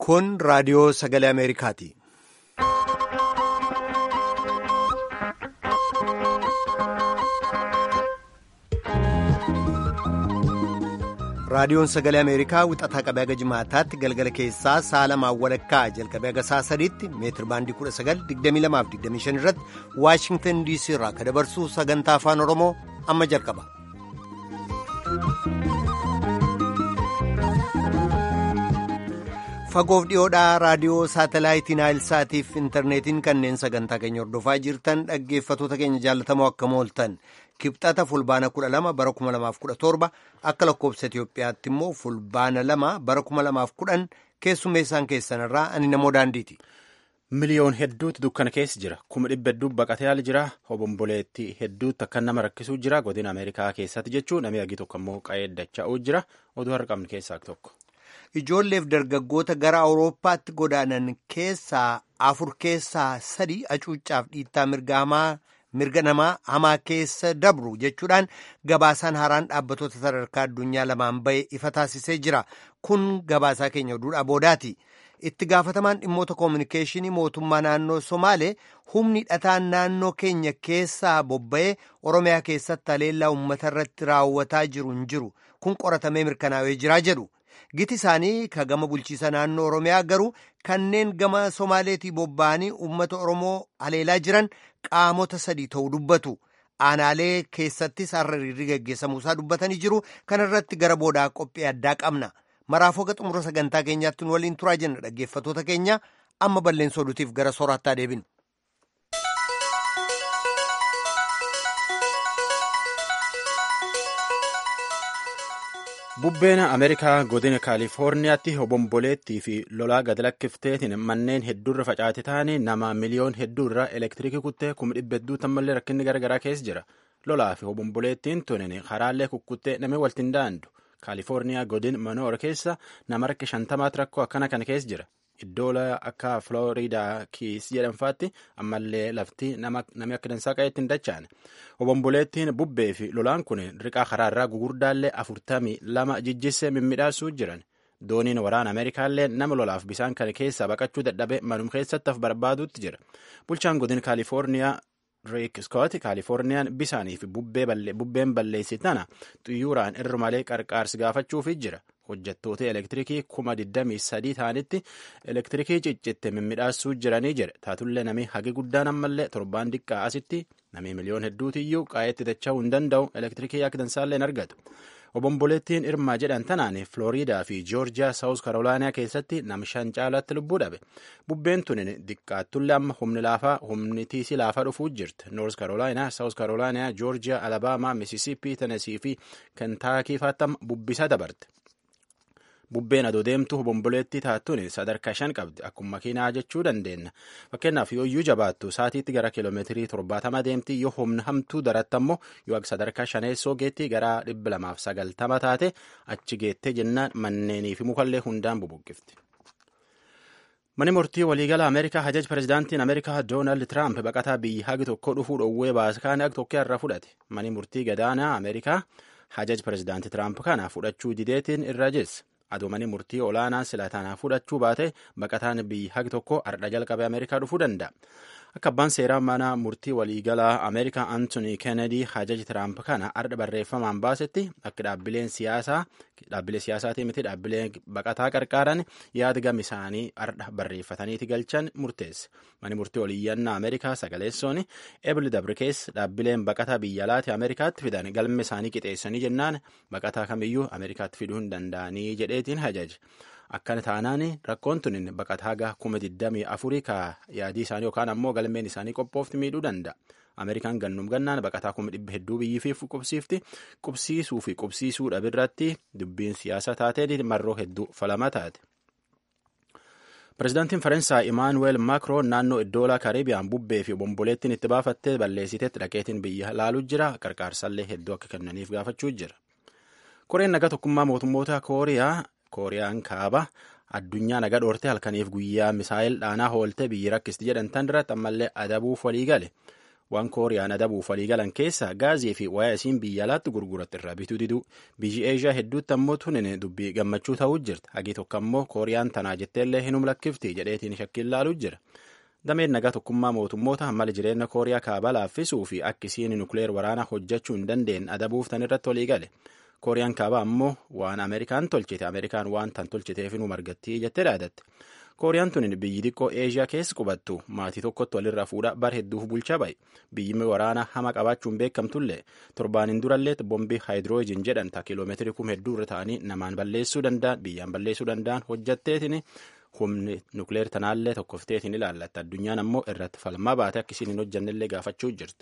Kun raadiyoo sagalee Ameerikaati. Raadiyoon sagalee Ameerikaa wixataa qabee haga jimaataatti galgala keessaa sa'a lamaan walakkaa jalqabee haga sa'a sadiitti meetir baandii 1922-25 irratti Waashingtan DC irraa akka dabarsu sagantaa afaan Oromoo amma jalqaba. Fagoof dhiyoodhaa raadiyoo saatalaayitii Naayilsaatiif intarneetiin kanneen sagantaa keenya hordofaa jirtan dhaggeeffatoota keenya jaallatamoo akkam ooltan. Kibxata fulbaana 12 bara 2017 akka lakkoobsa Itoophiyaatti immoo fulbaana 2 bara 2010 keessummeessaan keessanirraa ani namoo daandiiti. Miliyoon hedduutu dukkana keessa jira. Kuma dhibba hedduu baqatee haala jira. Obomboleetti hedduutti akka nama rakkisuu jira. Godina Ameerikaa keessatti jechuun namni argi tokko immoo qa'ee dacha'uu jira. Oduu har'a qabnu keessaa tokko. Ijoolleef dargaggoota gara Awurooppaatti godaanan keessaa afur keessaa sadi hacuuccaaf dhiittaa mirga namaa hamaa keessa dabru jechuudhaan gabaasaan haaraan dhaabbattoota sadarkaa addunyaa lamaan bahe ifa taasisee jira. Kun gabaasaa keenya oduudhaa boodaati. Itti gaafatamaan dhimmoota koominikeeshinii mootummaa naannoo Somaalee humni hidhataan naannoo keenya keessaa bobba'ee Oromiyaa keessatti haleellaa uummata irratti raawwataa jiru hin jiru. Kun qoratamee mirkanaa'ee jira jedhu. Giti isaanii ka gama bulchiisa naannoo Oromiyaa garuu kanneen gama Somaaleetii bobba'anii uummata Oromoo haleelaa jiran qaamota sadii ta'uu dubbatu. Aanaalee keessattis har'a hiriirri gaggeessamuusaa dubbatanii jiru. Kana irratti gara boodaa qophii addaa qabna. Maraafuu haga xumura sagantaa keenyaatti nu waliin turaa jenna dhaggeeffatoota keenya amma balleensoo oduutiif gara sooraattaa deebinu. Bubbeen Ameerikaa godina Kaalifoorniyaatti obomboleettii fi lolaa gad lakkifteetiin manneen hedduurra facaate ta'anii nama miliyoon hedduurra elektiriikii kuttee kuma dhibba hedduu tammallee rakkinni garaagaraa keessa jira. Lolaa fi obomboleettiin tunin karaallee kukkuttee namni waltiin daandu. Kaalifoorniyaa godin manoora keessa nama rakki shantamaatti rakkoo akkana kana keessa jira. Iddoo akka Filooriidaa kiis jedhamfaatti ammallee lafti namni akka dansaa qabeetti hin dacha'an. Obomboleettiin bubbee fi lolaan kun riqaa karaarraa gugurdaallee afurtamii lama jijjissee mimmiidhaasuu jiran. Dooniin waraana Ameerikaallee nama lolaaf bisaan kana keessaa baqachuu dadhabe manum keessatti af barbaaduutti jira. Bulchaan godin Kaalifoorniyaa Riik Skoot Kaalifoorniyaan bisaanii fi bubbeen balleessi tana xiyyooraan irra malee qarqaarsi gaafachuufi jira. Hojjettoota elektiriikii kuma 23 ta'anitti elektiriikii ciccitte mimmiidhaasuu jiranii jira. Taatullee namni hagi guddaan ammallee torbaan diqqaa asitti namni miliyoon hedduutiyyuu qaa'eetti dacha'uu hin danda'u elektiriikii akka dansaallee hin argatu. Obomboleettiin Irmaa jedhan tanaan Filooriidaa fi Joorjiyaa Saawus Karoolaaniyaa keessatti nama shan caalaatti lubbuu dhabe. Bubbeen tunin diqqaattullee amma humni laafaa humni tiisii laafaa dhufuu jirti. Noors Karoolaaniyaa, Saawus Karoolaaniyaa, Joorjiyaa, Alabaamaa, Misisiipii, Tenesii fi Kentaakii faattam bubbisaa dabarte. Bubbeen adoo deemtu obomboleettii taattuun sadarkaa shan qabdi. Akkuma makiinaa jechuu dandeenya. Fakkeenyaaf yoo iyyuu jabaattu saatiitti gara kiiloomeetirii torbaatama deemti yoo humna hamtuu daratti ammoo yoo sadarkaa shaneessoo geetti gara dhibba lamaaf sagaltama taate achi geettee jennaan manneenii fi mukallee hundaan bubuqqifti. Mani murtii waliigala Ameerikaa hajaj pirezidaantiin Ameerikaa Doonaald Tiraamp baqataa biyya hagi tokko dhufuu dhowwee baaskaan hagi tokko irra fudhate. Mani murtii gadaanaa Ameerikaa hajaj pirezidaantii Tiraamp kana fudhachuu dideetiin irra jesse. adoomanii murtii olaanaa sila taanaa fudhachuu baate baqataan biyyi hagi tokko ardha jalqabee ameerikaa dhufuu danda'a. Akka abbaan seeraa mana murtii waliigalaa Ameerikaa Anthony Kennedy hajaji Tiraamp kana ardha barreeffamaan baasetti akka dhaabbileen siyaasaa dhaabbilee siyaasaatii miti dhaabbileen baqataa qarqaaran yaada gam isaanii ardha barreeffataniiti galchan murteesse. Mani murtii waliiyyannaa Ameerikaa sagaleessoon ebli dabrikees dhaabbileen baqataa biyya alaati Ameerikaatti fidan galma isaanii qixeessanii jennaan baqataa kamiyyuu Ameerikaatti fiduu hin danda'anii jedheetiin hajaje. Akkana taanaan rakkoon tun baqataa haga kuma 24 ka yaadii isaanii yookaan ammoo galmeen isaanii qophoofti miidhuu danda'a. Ameerikaan gannum gannaan baqataa kuma dhibba hedduu biyyiif qubsiifti. Qubsiisuu fi qubsiisuu dhabirratti dubbiin siyaasa taatee marroo hedduu falama taate. Pireezidaantiin Faransaay Imaanuweel Maakroon naannoo Iddoolaa Kariibiyaan bubbee fi obomboleettiin itti baafattee balleessiteetti dhaqeetiin biyya laaluu jira. Qarqaarsallee hedduu akka kennaniif gaafachuu jira. Koreen nagaa tokkummaa mootummoota Kooriyaa Kooriyaan kaaba addunyaa naga dhoortee halkaniif guyyaa misaayil dhaanaa hoolte biyyi rakkisti jedhan tan irratti ammallee adabuuf walii gale. waan kooriyaan adabuuf waliigalan keessa gaazii fi wayaa isiin biyya alaatti gurguratti irraa bituu diduu biyyi eeshiyaa hedduutti ammoo tunin dubbii gammachuu ta'uu jirti hagii tokko ammoo kooriyaan tanaa jetteellee hinum lakkifti jedheetiin shakkiin laaluu jira dameen nagaa tokkummaa mootummoota mala jireenya kooriyaa kaabaa laaffisuu fi akkisiin nukleer waraanaa hojjechuu hin dandeenye adabuuf tan irratti waliigale kooriyaan kaabaa ammoo waan ameerikaan tolchite ameerikaan waan tan tolchiteef nu margattii jettee dhaadatte kooriyaan tun biyyi xiqqoo eeshiyaa keessa qubattu maatii tokkotti walirraa fuudha bar hedduuf bulchaa bahe biyyi waraana hama qabaachuun beekamtullee torbaaniin durallee bombii haayidiroojiin jedhan ta kiiloomeetirii kum hedduu irra ta'anii namaan balleessuu danda'an biyyaan balleessuu danda'an hojjatteetiin humni nukleer tanaallee tokkofteetiin ilaallatta addunyaan ammoo irratti falmaa baate akkisiin hin hojjannellee gaafachuu jirti.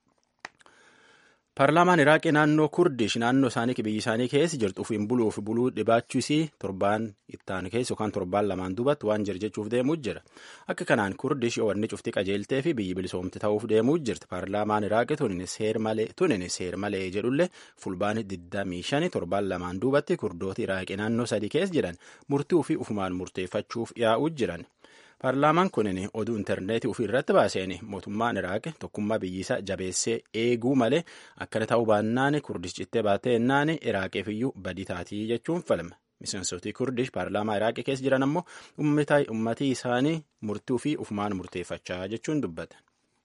Paarlaamaan Iraaqii naannoo Kurdish naannoo isaanii biyyi isaanii keessa jirtu ofiin buluuf buluu dhibaachuusii torbaan ittaan keessa yookaan torbaan lamaan duubatti waan jira jechuuf deemuu jira. Akka kanaan Kurdish wanni cufti qajeeltee fi biyyi bilisoomte ta'uuf deemuu jirti. Paarlaamaan Iraaqii tunin seer malee tunin seer malee jedhullee fulbaani 25 torbaan lamaan duubatti kurdooti Iraaqii naannoo sadii keessa jiran murtii ofii ufumaan murteeffachuuf yaa'uu jiran. Paarlaamaan kunin oduu intarneetii ofii irratti baaseen mootummaan Iraaq tokkummaa biyyisaa jabeessee eeguu malee akkana ta'uu baannaan kurdish cittee baatee ennaan Iraaqiif iyyuu badii taatii jechuun falme. Miseensotii kurdish paarlaamaa Iraaqii keessa jiran ammoo ummatii isaanii murtii ofii ufumaan murteeffachaa jechuun dubbatan.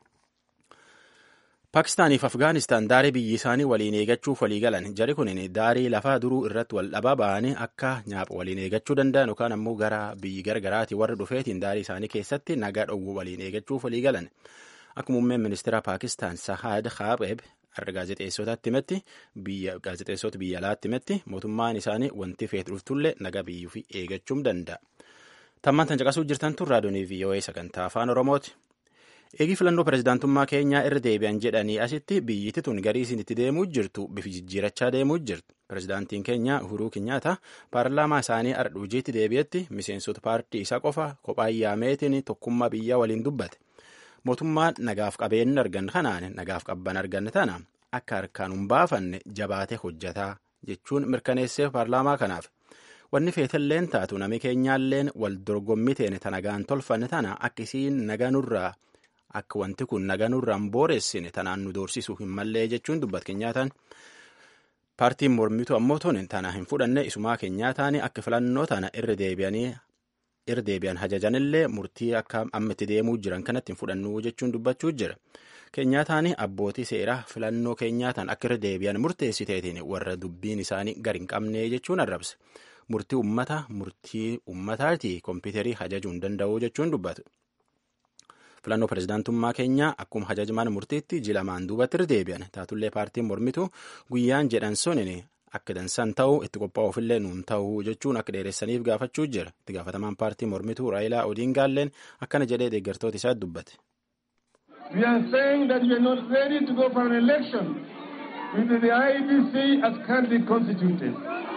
Paakistaaniif Afgaanistaan daarii biyyi isaanii waliin eegachuuf walii galan jari kunin daarii lafaa duruu irratti wal dhabaa ba'anii akka nyaapha waliin eegachuu danda'an yookaan ammoo gara biyyi gargaraati warra dhufeetiin daarii isaanii keessatti nagaa dhowwu waliin eegachuuf walii galan. Akka muummeen ministeera Paakistaan Sahaad Khaabeeb har'a gaazexeessootaatti himetti biyya gaazexeessota biyya alaatti himetti mootummaan isaanii wanti feet dhuftullee nagaa biyyuu fi eegachuu danda'a. Tammaan tan caqasuu jirtan tun raadiyoonii VOA sagantaa afaan Oromooti. Eegii filannoo pirezidaantummaa keenyaa irra deebi'an jedhanii asitti biyyiti tun garii isin itti deemuu jirtu bifi jijjiirachaa deemuu jirtu. Pirezidaantiin keenya Uhuruu Kenyaata paarlaamaa isaanii ardha hojiitti deebi'etti miseensota paartii isaa qofa kophaa yaameetiin tokkummaa biyyaa waliin dubbate. Mootummaan nagaaf qabeenya arganne kanaan nagaaf qabban arganne tana akka harkaan hin baafanne jabaatee hojjataa jechuun mirkaneessee paarlaamaa kanaaf. Wanni feetalleen taatu nami keenyaalleen wal dorgommii teene tanagaan tolfanne tana akka isiin naganurraa akka wanti kun naganurraan booressine tanaan nu doorsisuu hin mallee jechuun dubbat keenyaataan paartiin mormitu ammoo tun tana hin fudhanne isumaa keenyaataan akka filannoo tana irra deebi'anii irra deebi'an hajajanillee murtii akka amma itti deemuu jiran kanatti hin fudhannu jechuun dubbachuu jira. Keenyaataan abbootii seeraa filannoo keenyaataan akka irra deebi'an murteessiteetiin warra dubbiin isaanii gadi hin qabne jechuun arrabse. Murtii ummata murtii ummataati kompiitarii hajajuu hin danda'u jechuun dubbatu. filannoo pirezidaantummaa keenyaa akkuma hajajmaan murtiitti jilamaan duubatti irra deebi'an taatullee paartiin mormitu guyyaan jedhan sunin akka dansan ta'u itti qophaa'uufillee nuun ta'u jechuun akka dheeressaniif gaafachuu jira itti gaafatamaan paartii mormituu raayilaa odiingaalleen akkana jedhee deeggartoota isaa dubbate. We are saying that we are not ready to go for an election with the IEBC as candidate constituted.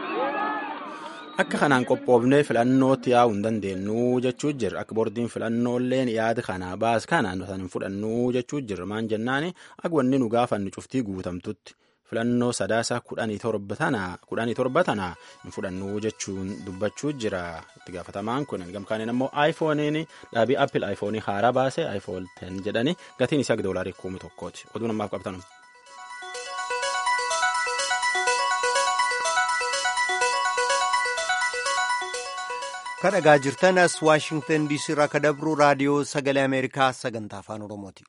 Akka kanaan qophoofnee filannootti yaa'uu hin dandeenyu jechuu jirra. Akka boordiin filannoolleen yaada kana baas kana nuti hin fudhannu jechuu jirra. Maan jennaani akka wanni nu gaafannu cuftii guutamtutti filannoo sadaasa kudhanii torba tana hin fudhannu jechuun dubbachuu jira. Itti gaafatamaan kun gamkaaniin ammoo aayifooniin dhaabii appil aayifoonii haaraa baase aayifoon 10 jedhanii gatiin isaa doolaarii kuma tokkooti. Oduun ammaaf qabatan. kadhagaa jirtan as waashingtan diisii irraa ka dabru raadiyoo sagalee ameerikaa sagantaa afaan oromooti.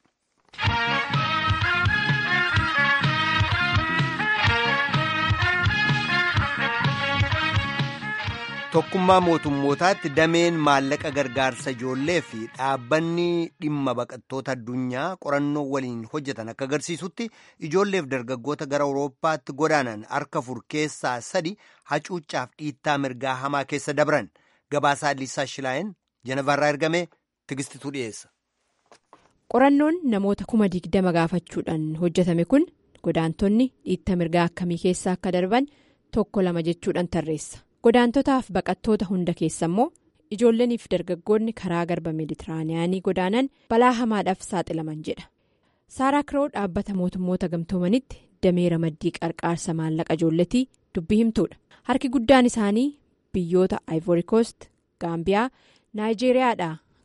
tokkummaa mootummootaatti dameen maallaqa gargaarsa ijoollee fi dhaabbanni dhimma baqattoota addunyaa qorannoo waliin hojjetan akka agarsiisutti ijoolleef dargaggoota gara awurooppaatti godaanan harka afur keessaa sadi hacuuccaaf dhiittaa mirgaa hamaa keessa dabran. Gabaasaa Liisaa Shilaayeen Jenevarraa ergame tigistituu dhiyeessa. Qorannoon namoota kuma digdama gaafachuudhaan hojjetame kun godaantonni dhiitta mirgaa akkamii keessa akka darban tokko lama jechuudhaan tarreessa. Godaantotaaf baqattoota hunda keessa immoo ijoolleeniif dargaggoonni karaa garba meeditiraaniyaanii godaanan balaa hamaadhaaf saaxilaman jedha. Saaraa Kiroo dhaabbata mootummoota gamtoomanitti damee ramaddii qarqaarsa maallaqa ijoolletii dubbii himtuudha. Harki guddaan isaanii. biyyoota ivory coast gaambiyaa naayijeeriyaadha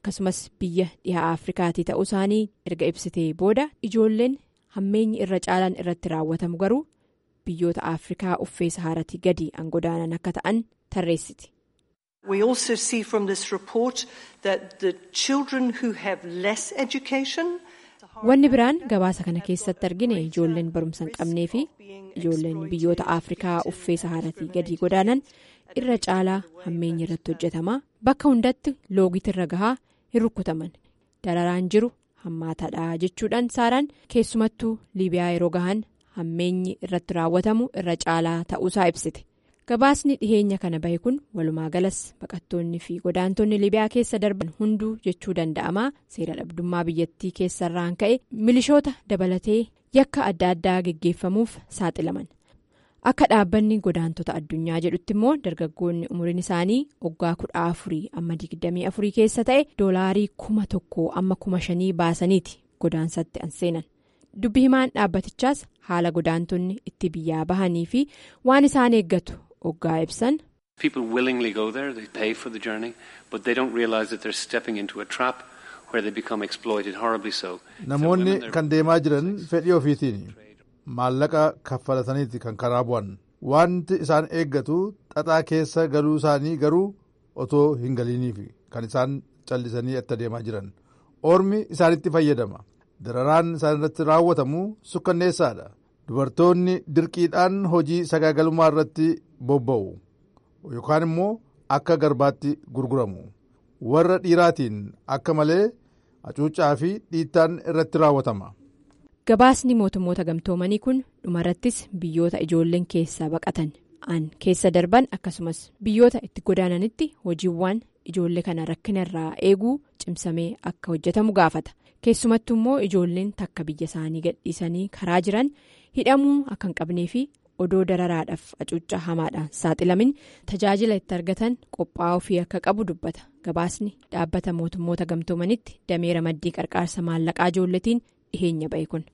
akkasumas biyya dhihaa afrikaatii ta'uu isaanii erga ibsitee booda ijoolleen hammeenyi irra caalaan irratti raawwatamu garuu biyyoota afrikaa uffee sahaaratii gadi an godaanan akka ta'an tarreessiti. We also see from this report that the children who have less education. Wanni biraan gabaasa kana keessatti argine ijoolleen barumsa hin qabnee fi ijoolleen biyyoota afrikaa uffee sahaaratii gadi godaanan irra caalaa hammeenyi irratti hojjetamaa bakka hundatti loogiti irra gahaa hin rukkutaman dararaan jiru hammaataadha jechuudhaan saaraan keessumattuu liibiyaa yeroo gahan hammeenyi irratti raawwatamu irra caalaa ta'uusaa ibsite gabaasni dhiheenya kana bahe kun walumaa galas baqattoonni fi godaantonni liibiyaa keessa darban hunduu jechuu danda'amaa seera dhabdummaa biyyattii keessarraan ka'e milishoota dabalatee yakka adda addaa geggeeffamuuf saaxilaman. akka dhaabbanni godaantota addunyaa jedhutti immoo dargaggoonni umuriin isaanii waggaa kudha afurii amma digdamii afurii keessa ta'e doolaarii kuma tokko amma kuma shanii baasaniiti godaansatti an seenan dubbi himaan dhaabbatichaas haala godaantonni itti biyyaa bahanii fi waan isaan eeggatu waggaa ibsan. People willingly go there, they pay for the journey, but they don't realize that they're stepping into a trap where they become exploited horribly so. Namoonni kan deemaa jiran fedhii ofiitiin. maallaqa kaffalataniiti kan karaa bu'an wanti isaan eeggatu xaxaa keessa galuu isaanii garuu otoo hin galiiniif kan isaan callisanii itti deemaa jiran ormi isaanitti fayyadama dararaan isaan irratti raawwatamu sukkanneessaadha dubartoonni dirqiidhaan hojii sagaagalummaa irratti bobba'u yookaan immoo akka garbaatti gurguramu warra dhiiraatiin akka malee hacuuccaa fi dhiittaan irratti raawwatama. gabaasni mootummoota gamtoomanii kun dhumarrattis biyyoota ijoolleen keessaa baqatan an keessa darban akkasumas biyyoota itti godaananitti hojiiwwan ijoollee kana rakkina irraa eeguu cimsamee akka hojjetamu gaafata keessumattuu immoo ijoolleen takka biyya isaanii gadhiisanii karaa jiran hidhamuu akka hin qabnee fi odoo dararaadhaaf hacuuccaa hamaadhaan saaxilamin tajaajila itti argatan qophaa'uu fi akka qabu dubbata gabaasni dhaabbata mootummoota gamtoomanitti dameera maddii qarqaarsa maallaqaa ijoolletiin dhiheenya ba'e kun.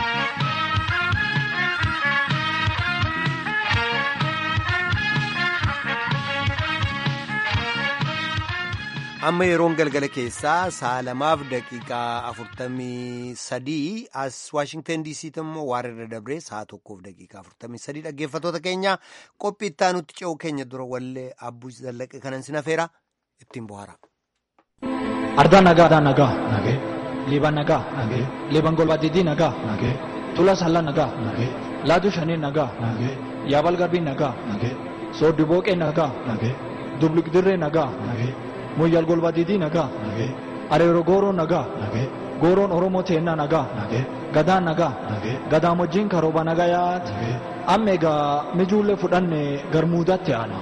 amma yeroon galgala keessaa sa'a lamaaf daqiiqaa afurtamii sadii as waashingtan diisiitti immoo waarra dabree sa'a tokkoof daqiiqaa afurtamii sadii dhaggeeffatoota keenya qophii itti aanutti ce'uu keenya dura wallee abbuu zallaqe kanan sinafeera ittiin bohaara. Ardaa nagaa ardaa nagaa nagee liiban nagaa nagee liiban golbaa didii nagaa nagee tula sallaa nagaa nagee laaduu shanii nagaa nagee yaabal garbii nagaa nagee sooddi booqee nagaa nagee dublikdirree nagaa nagee. moyyal golba didii nagaa areero gooroo nagaa gooroon oromoo teennaa nagaa gadaan nagaa gadaa wajjin karooba nagaa yaati amma egaa mijuullee fudhanne garmuudatti aana.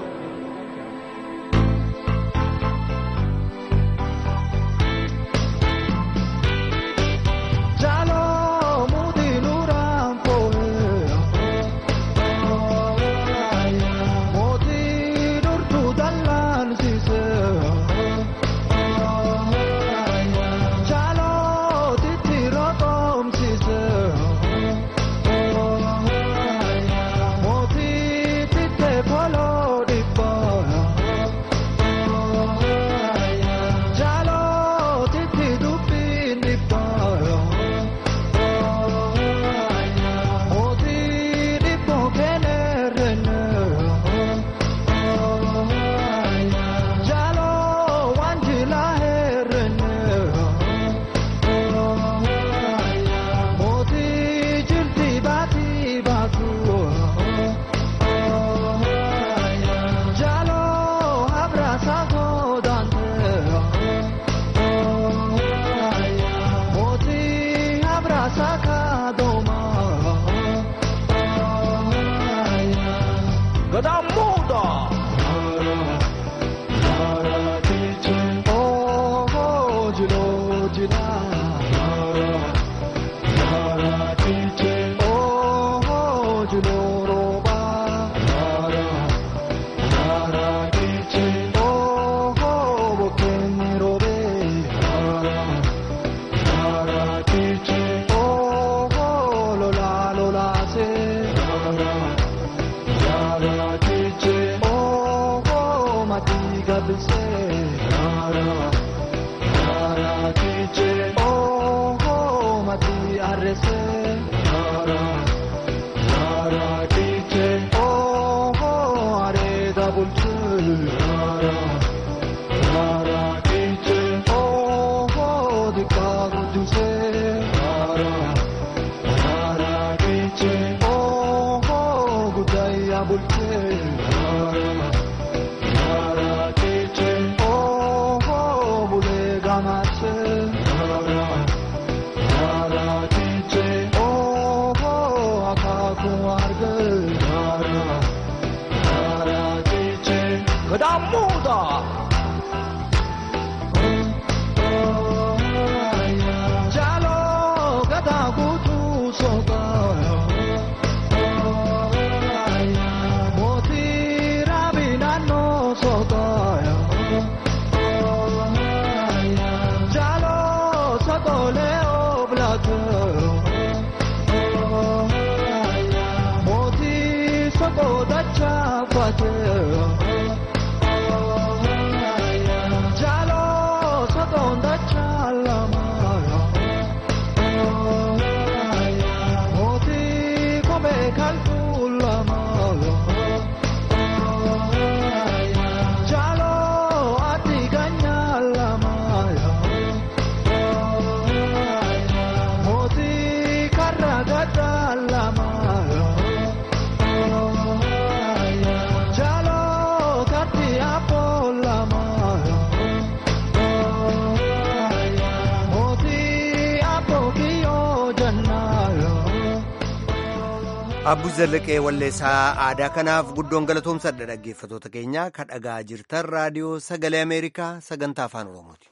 Abbuu Zallaqee Walleessaa aadaa kanaaf guddoon galatoomsadha dhaggeeffatoota keenya kan dhagaa jirtan raadiyoo sagalee Ameerikaa sagantaa afaan Oromooti.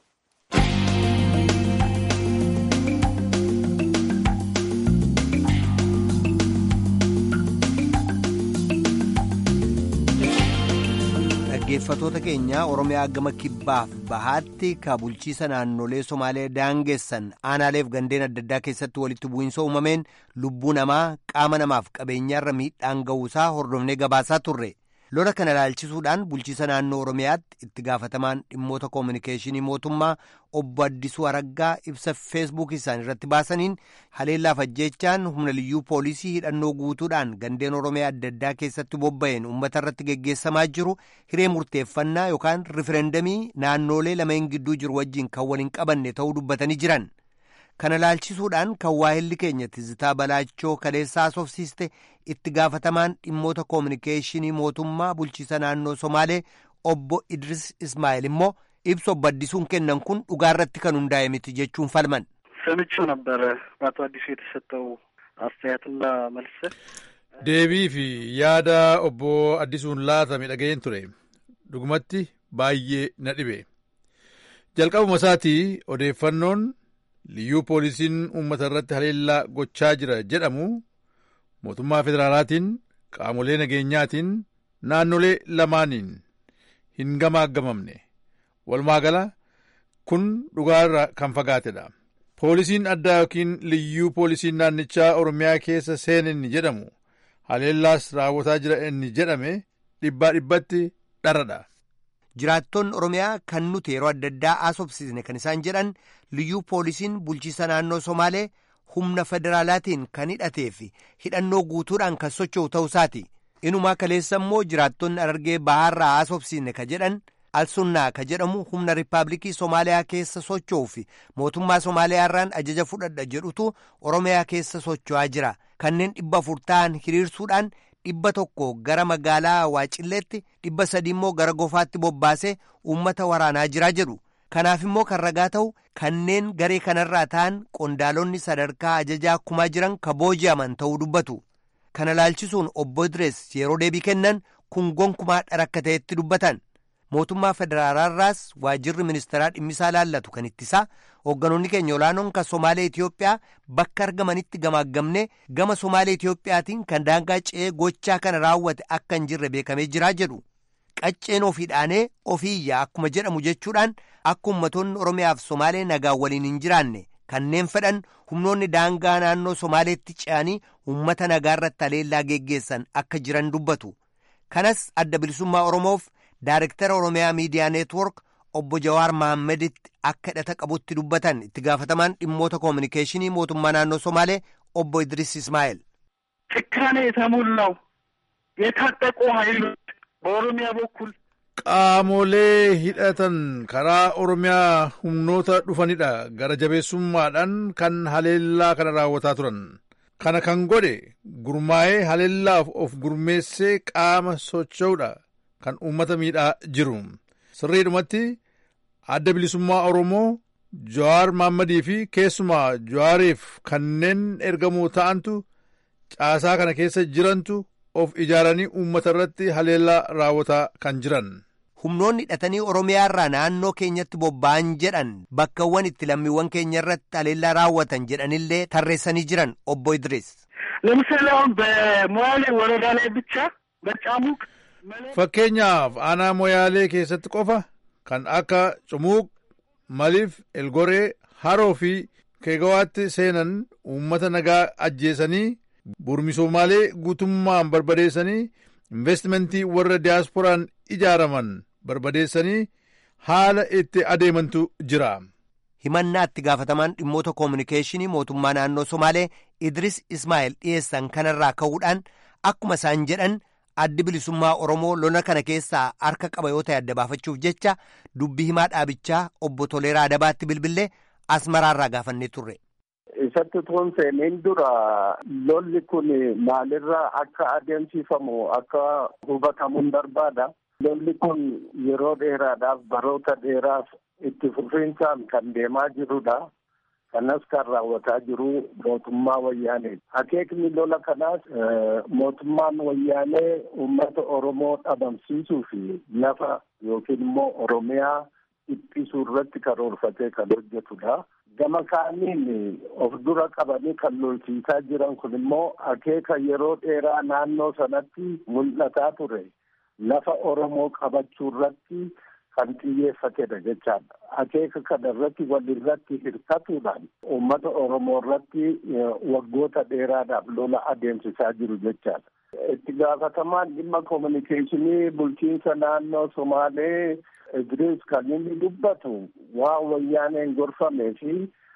dhaggeeffatoota keenya oromiyaa gama kibbaaf bahaatti ka bulchiisa naannolee somaalee daangessan aanaaleef gandeen adda addaa keessatti walitti bu'iinsa uumameen lubbuu namaa qaama namaaf qabeenyaarra miidhaan ga'uusaa hordofnee gabaasaa turre lola kana ilaalchisuudhaan bulchiisa naannoo oromiyaatti itti gaafatamaan dhimmoota koominikeeshinii mootummaa obbo Addisuu Araggaa ibsa feesbuukii isaanii irratti baasaniin haleellaaf ajjeechaan humna liyyuu poolisii hidhannoo guutuudhaan gandeen oromiyaa adda addaa keessatti bobba'een uummata irratti geggeessamaa jiru hiree murteeffannaa yookaan rifereendamii naannoolee lameen gidduu jiru wajjin kan waliin qabanne ta'uu dubbatanii jiran. kana ilaalchisuudhaan kan waahilli keenya tizitaa balaachoo kaleessaa haasofsiiste itti gaafatamaan dhimmoota koominikeeshinii mootummaa bulchiisa naannoo somaalee obbo idris ismaa'eel immoo ibsa obbo addisuun kennan kun dhugaarratti kan hundaa'e miti jechuun falman. ሰምቼው ነበረ በአቶ አዲሱ የተሰጠው አስተያየትና መልስ deebii fi yaada obbo addisuun laatame dhaga'een ture dhugumatti baay'ee na dhibe jalqabuma isaatii odeeffannoon liyyuu poolisiin uummata irratti haleellaa gochaa jira jedhamu mootummaa federaalaatiin qaamolee nageenyaatiin naannolee lamaaniin hin gamaagamamne walumaa gala kun dhugaarra kan fagaatedha poolisiin addaa yookiin liyyuu poolisiin naannichaa oromiyaa keessa seene inni jedhamu haleellaas raawwataa jira inni jedhame dhibbaa dhibbatti dharadha. jiraattonni oromiyaa kan nuti yeroo adda addaa haasofsiisne kan isaan jedhan liyyuu poolisiin bulchiisa naannoo somaalee humna federaalaatiin kan hidhatee fi hidhannoo guutuudhaan kan socho'u ta'uusaati inumaa kaleessa immoo jiraattonni arargee bahaarraa haasofsiisne ka jedhan alsunnaa ka jedhamu humna riippaabilikii somaaliyaa keessa socho'uu fi mootummaa somaaliyaarraan ajaja fudhadha jedhutu oromiyaa keessa socho'aa jira kanneen dhibba afur ta'an hiriirsuudhaan dhibba tokko gara magaalaa waacilleetti dhibba sadi immoo gara gofaatti bobbaasee uummata waraanaa jiraa jedhu kanaaf immoo kan ragaa ta'u kanneen garee kanarraa ta'an qondaalonni sadarkaa ajajaa akkumaa jiran ka booji'aman ta'uu dubbatu kana laalchisuun obbo Idrees yeroo deebii kennan kun gonkumaa dhara akka ta'etti dubbatan mootummaa federaalaarraas waajirri ministeeraa dhimmisaa laallatu kan ittisaa hoogganoonni keenya olaanoon kan somaalee Itoophiyaa bakka argamanitti gamaagamne gama somaalee Itoophiyaatiin kan daangaa ce'ee gochaa kana raawwate akka hin jirre beekamee jiraa jedhu qacceen ofii dhaanee ofiiyyaa akkuma jedhamu jechuudhaan akka ummatoonni oromiyaaf somaalee nagaan waliin hin jiraanne kanneen fedhan humnoonni daangaa naannoo somaaleetti ce'anii ummata nagaa irratti haleellaa geggeessan akka jiran dubbatu kanas adda bilisummaa oromoof Daarektara Oromiyaa Miidiyaa Neetwork obbo Jawaar Mahaammeditti akka hidhata qabutti dubbatan itti gaafatamaan dhimmoota koominikeeshinii mootummaa naannoo Somaalee obbo Idris Ismaa'eel. ጭካኔ የተሞላው የታጠቁ ኃይሎች በኦሮሚያ በኩል qaamolee hidhatan karaa oromiyaa humnoota dhufanidha gara jabeessummaadhaan kan haleellaa kana raawwataa turan kana kan godhe gurmaa'ee haleellaaf of gurmeessee qaama socho'uudha kan uummata miidhaa jiru sirriidhumatti adda bilisummaa oromoo jawaar maammadii fi keessumaa jawaariif kanneen ergamoo ta'antu caasaa kana keessa jirantu of ijaaranii uummata irratti haleellaa raawwataa kan jiran. humnoonni hidhatanii oromiyaa irraa naannoo keenyatti bobba'an jedhan bakkawwan itti lammiiwwan keenya irratti haleellaa raawwatan jedhanillee tarreessanii jiran obbo Idris. ለምሳሌ አሁን በሞያሌ ወረዳ ላይ ብቻ በጫሙቅ fakkeenyaaf aanaa moyaalee keessatti qofa kan akka cumuuq maliif elgoree haroo fi keegawaatti seenan uummata nagaa ajjeesanii burmisoomalee guutummaan barbadeessanii investimentii warra diyaasporaan ijaaraman barbadeessanii haala itti adeemantu jira. himannaa itti gaafatamaan dhimmoota koominikeeshinii mootummaa naannoo somaalee idris ismaa'el dhiyeessan kanarraa ka'uudhaan akkuma isaan jedhan addi bilisummaa oromoo lola kana keessaa harka qaba yoo ta'e adda baafachuuf jecha dubbii himaa dhaabichaa obbo Toleeraa Adabaatti bilbilee asmaraarraa gaafannee turre. isatti toon seeneen dura lolli kun maalirraa akka adeemsifamu akka hubatamuun barbaada. Lolli kun yeroo dheeraadhaaf baroota dheeraaf itti fufiinsaan kan deemaa jirudha. Kanas kan raawwataa jiru mootummaa wayyaanee. Akeekni lola kanaas mootummaan wayyaanee uummata Oromoo dhabamsiisuu fi lafa yookiin immoo Oromiyaa dhiphisuu irratti karoorfatee kan hojjetudha. Gama kaaniin of dura qabanii kan lolchiisaa jiran kun immoo akeeka yeroo dheeraa naannoo sanatti mul'ataa ture. Lafa Oromoo qabachuu irratti kan xiyyeeffatedha jechaadha. Akeeka kana irratti walirratti hirkatuudhaan uummata Oromoo irratti waggoota dheeraadhaaf lola adeemsisaa jiru jechaadha. Itti gaafatamaan dhimma koominikeeshinii bulchiinsa naannoo Somaalee Idris kan inni dubbatu waan wayyaaneen gorfamee fi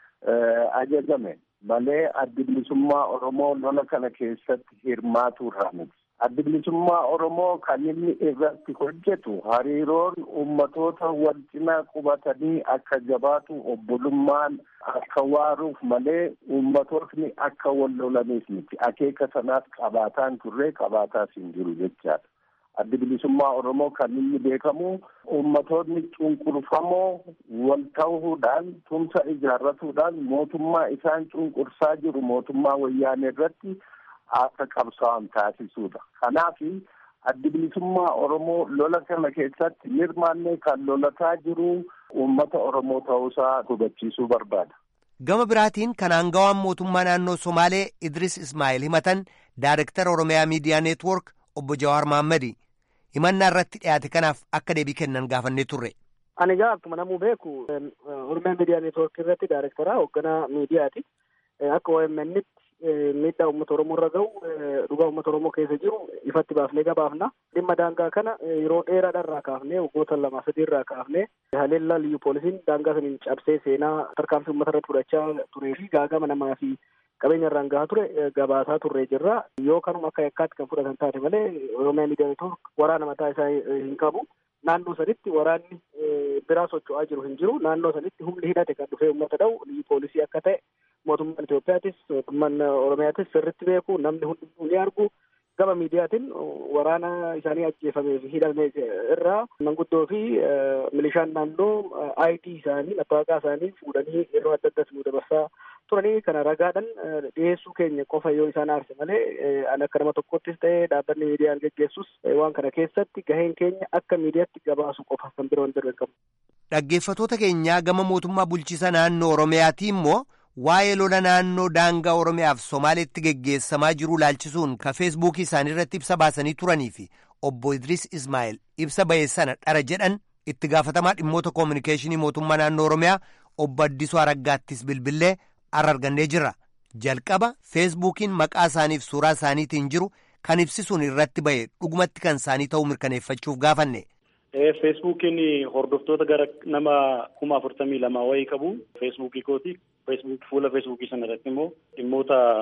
ajajame malee addi bilisummaa Oromoo lola kana keessatti hirmaatu irraa miti. Addi bilisummaa Oromoo kan inni irratti hojjetu hariiroon uummatoota wal cinaa qubatanii akka jabaatu obbolummaan akka waaruuf malee uummatootni akka wal lolaniif miti. Akeeka sanaas qabaataan turree qabaataas hin jiru jechaadha. Addi bilisummaa Oromoo kan inni beekamu uummatoonni cunqurfamoo wal ta'uudhaan tumsa ijaarratuudhaan mootummaa isaan cunqursaa jiru mootummaa wayyaanee irratti akka qabsaa'an taasisuudha. Kanaaf addi bilisummaa Oromoo lola kana keessatti hirmaannee kan lolataa jiru uummata Oromoo ta'uusaa hubachiisuu barbaada. Gama biraatiin kan aangawaan mootummaa naannoo Somaalee Idris Ismaa'il himatan Daayirektara Oromiyaa Miidiyaa Neetwoork obbo Jawaar Maammadi himannaa irratti dhiyaate kanaaf akka deebii kennan gaafannee turre. Ani egaa akkuma namuu beeku Oromiyaa Miidiyaa Neetwoork irratti Daayirektaraa hoogganaa miidiyaati. Akka OMN'tti miidhaa uummata Oromoo irra gahu dhugaa uummata Oromoo keessa jiru ifatti baafnee gabaafna. Dhimma daangaa kana yeroo dheeraadharraa kaafnee waggoota lama sadii irraa kaafnee haleellaa liyyu poolisiin daangaa saniin cabsee seenaa tarkaanfii uummata irratti fudhachaa turee fi gaagama namaa fi qabeenya irraan gahaa ture gabaasaa turree jirra. Yoo kanuma akka yakkaatti kan fudhatan taate malee Oromiyaa Miidiyaa Neetwoork waraana mataa isaa hin qabu. Naannoo sanitti waraanni biraa socho'aa jiru hin jiru. Naannoo sanitti humni hidhate kan dhufee uummata dha'u liyyu poolisii akka ta'e mootummaan Itoophiyaatis mootummaan Oromiyaatis sirritti beeku namni hundumtuu ni argu. Gama miidiyaatiin waraana isaanii ajjeefamee fi hidhame irraa manguddoo fi milishaan naannoo ID isaanii mattaawaqaa isaanii fuudhanii yeroo adda addaas nu dabarsaa turanii kana ragaadhaan dhiyeessuu keenya qofa yoo isaan aarse malee an akka nama tokkottis ta'ee dhaabbanni miidiyaan geggeessus waan kana keessatti gaheen keenya akka miidiyaatti gabaasu qofa kan biroo hin dargamu. Dhaggeeffatoota keenyaa gama mootummaa bulchiisa naannoo Oromiyaatii immoo waa'ee lola naannoo daangaa Oromiyaaf Somaaleetti geggeessamaa jiru laalchisuun ka feesbuukii isaanii irratti ibsa baasanii turanii fi obbo Idris Ismaa'el ibsa ba'e sana dhara jedhan itti gaafatamaa dhimmoota koominikeeshinii mootummaa naannoo Oromiyaa obbo Addisuu Araggaattis bilbillee har'a argannee jirra. Jalqaba feesbuukiin maqaa isaaniif suuraa isaaniitiin jiru kan ibsisuun irratti ba'e dhugumatti kan isaanii ta'uu mirkaneeffachuuf gaafanne. Feesbuukiin hordoftoota gara nama kuma afurtamii lamaa wayii qabu. Feesbuukii kooti. Feesbuuk fuula feesbuukii sana irratti immoo dhimmoota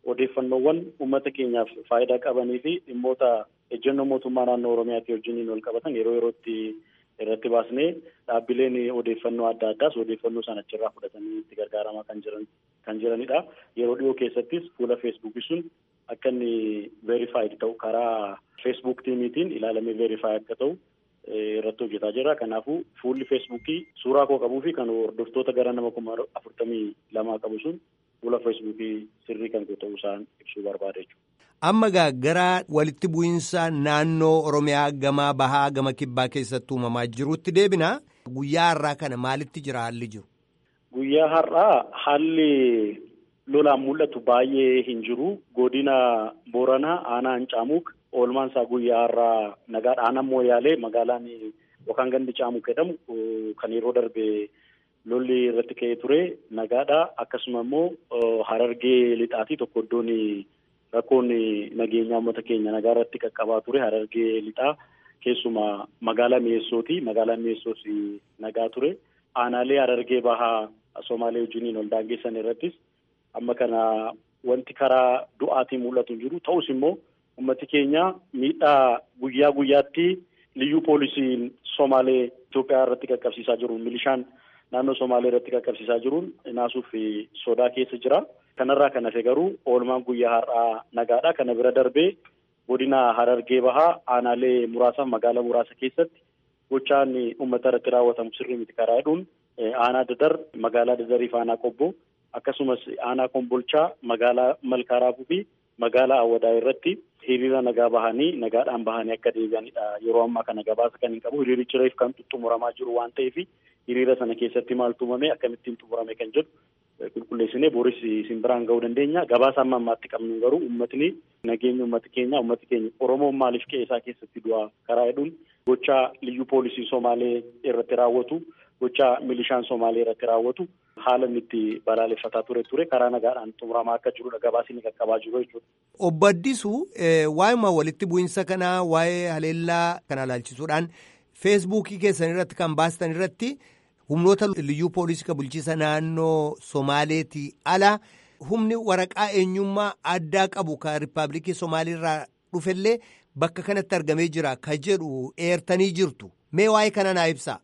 odeeffannoowwan uummata keenyaaf faayidaa qabanii fi dhimmoota ejjennoo mootummaa naannoo Oromiyaatti wajjiniin wal qabatan yeroo yerootti irratti baasnee dhaabbileen odeeffannoo adda addaas odeeffannoo sana achirraa fudhatanii itti gargaaramaa kan jiran kan jiranidha. Yeroo dhiyoo keessattis fuula feesbuukii sun akka inni veerifaayid ta'u karaa feesbuuk tiimiitiin ilaalamee veerifaay akka ta'u irratti hojjetaa jira. Kanaafuu fuulli feesbuukii suuraa koo qabuu fi kan hordoftoota gara nama kuma afurtamii lamaa qabu sun fuula feesbuukii sirrii kan ta'uu isaan ibsuu barbaada jechuudha. Amma gara walitti bu'iinsa naannoo Oromiyaa gama bahaa gama kibbaa keessatti uumamaa jirutti deebina. Guyyaa har'aa kana maalitti jira haalli jiru? Guyyaa har'aa haalli lolaan mul'atu baay'ee hin jiru. Godina Booranaa aanaa Hancaamuuk oolmaan isaa guyyaa har'aa nagaadha. Aanaa Mooyaalee magaalaan yookaan gandi Caamuuk jedhamu kan yeroo darbe lolli irratti ka'ee ture nagaadha. Akkasuma immoo Harargee lixaatii tokko iddoon rakkoon nageenyaa uummata keenya nagaa irratti qaqqabaa ture Harargee lixaa keessumaa magaalaa mi'eessooti. Magaalaa mi'eessoos nagaa ture. Aanaalee Harargee bahaa Somaalee wajjiniin ol daangeessan irrattis amma kana wanti karaa du'aatiin mul'atu jiru. Ta'us immoo uummati keenya miidhaa guyyaa guyyaatti liyyuu poolisiin Somaalee Itoophiyaa irratti qaqqabsiisaa jiru. Milishaan naannoo Somaalee irratti qaqqabsiisaa jiruun naasuuf sodaa keessa jira. Kanarraa kan hafe garuu oolmaan guyyaa har'aa nagaadha. Kana bira darbee godina Harargee bahaa aanaalee muraasaaf magaalaa muraasa keessatti gochaan uummata irratti raawwatamu sirrii miti karaa jedhuun aanaa dadar magaalaa dadariif aanaa qobbo akkasumas aanaa kombolchaa magaalaa malkaaraafuu fi magaalaa awwadaa irratti hiriira nagaa bahanii nagaadhaan bahanii akka deebi'anidha. Yeroo ammaa kana gabaasa kan hin qabu hiriirichi reef kan xumuramaa jiru waan ta'eef hiriira sana keessatti maaltu uumame akkamittiin xumurame kan jedhu qulqulleessinee boris isin biraan ga'uu dandeenya. Gabaasa amma ammaatti qabnu garuu uummatni nageenya uummata keenya uummati keenya Oromoon maaliif qe'ee isaa keessatti du'a karaa jedhuun gochaa liyyuu poolisii Somaalee irratti raawwatu gochaa milishaan Somaalee irratti raawwatu haala inni itti balaaleffataa ture ture karaa nagaadhaan xumuramaa akka jirudha gabaasni qaqqabaa jiru jechuudha. Obbo Addisuu waa'ima walitti bu'iinsa kanaa waa'ee haleellaa kana ilaalchisuudhaan feesbuukii keessan irratti kan baastan irratti humnoota liyyuu poolisii kan bulchiisa naannoo Somaaleetii ala humni waraqaa eenyummaa addaa qabu kan riippaabilikii Somaaliirraa dhufellee bakka kanatti argamee jira ka jedhu eertanii jirtu mee waa'ee kana naa ibsaa.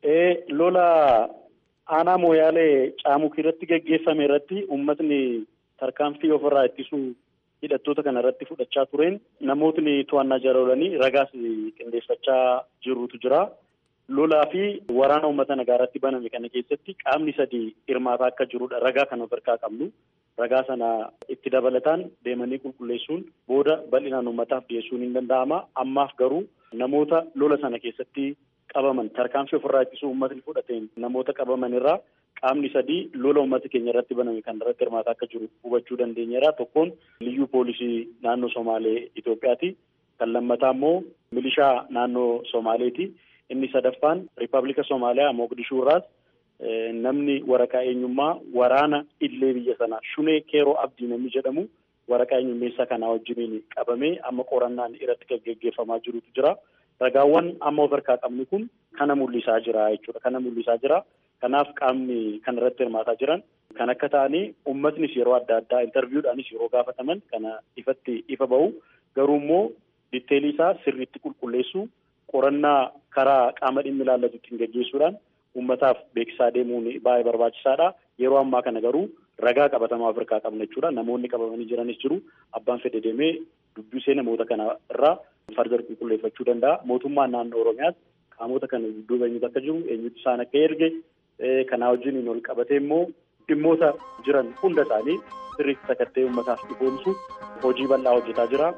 Lola aanaa mooyaalee caamuk irratti gaggeeffame irratti uummatni tarkaanfii ofirraa ittisuu hidhattoota kana irratti fudhachaa tureen namootni to'annaa jala oolanii ragaas qindeeffachaa jirutu jira. Lolaa fi waraana uummata nagaa irratti baname kana keessatti qaamni sadii hirmaataa akka jirudha. Ragaa kan of harkaa qabnu. Ragaa sana itti dabalataan deemanii qulqulleessuun booda bal'inaan uummataaf dhiyeessuun hin danda'ama. Ammaaf garuu namoota lola sana keessatti qabaman tarkaanfii ofirraa ittisuu uummatni fudhateen namoota qabaman irraa qaamni sadii lola uummata keenya irratti baname kan irratti hirmaataa akka jiru hubachuu dandeenyeera. Tokkoon liyyuu poolisii naannoo Somaalee Itoophiyaati. Kan lammataa immoo milishaa naannoo Somaaleeti. Inni sadaffaan Riippaabilika Somaaliyaa Mogadishuu irraas namni waraqaa eenyummaa waraana illee biyya sanaa Shunee Keeroo Abdii namni jedhamu waraqaa eenyummeessaa kanaa wajjiniin qabamee amma qorannaan irratti kan gaggeeffamaa jirutu jira. Ragaawwan amma of harkaa qabnu kun kana mul'isaa jira jechuudha. Kana mul'isaa jira. Kanaaf qaamni kan irratti hirmaataa jiran kan akka ta'anii uummatnis yeroo adda addaa intarviiwudhaanis yeroo gaafataman kana ifatti ifa bahu garuu immoo ditteelii isaa sirriitti qulqulleessuu qorannaa karaa qaama dhimmi ilaallatutti gaggeessuudhaan uummataaf beeksisaa deemuun baay'ee barbaachisaadha. Yeroo ammaa kana garuu ragaa qabatamaa of harkaa qabna jechuudha. Namoonni qabamanii jiranis jiru. Abbaan fedhe deemee dubbisee namoota kana irraa fardar qulqulleeffachuu danda'a. Mootummaan naannoo Oromiyaas qaamota kana dudduuba eenyutu akka jiru, eenyutu isaan akka erge, kanaa wajjin ol qabatee immoo dhimmoota jiran hunda isaanii sirriitti sakattee uummataaf ifoomsu hojii bal'aa hojjetaa jira.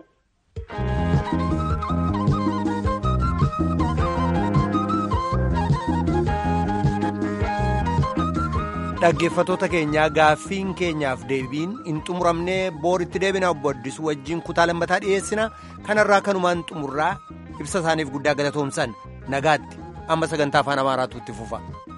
Dhaggeeffatoota keenyaa gaaffiin keenyaaf deebiin hin xumuramnee booritti deebina obbo Addisuu wajjin kutaa lammataa dhiyeessina kanarraa kanumaan xumurraa ibsa isaaniif guddaa galatoomsan nagaatti amma sagantaa afaan amaaraatu itti fufa.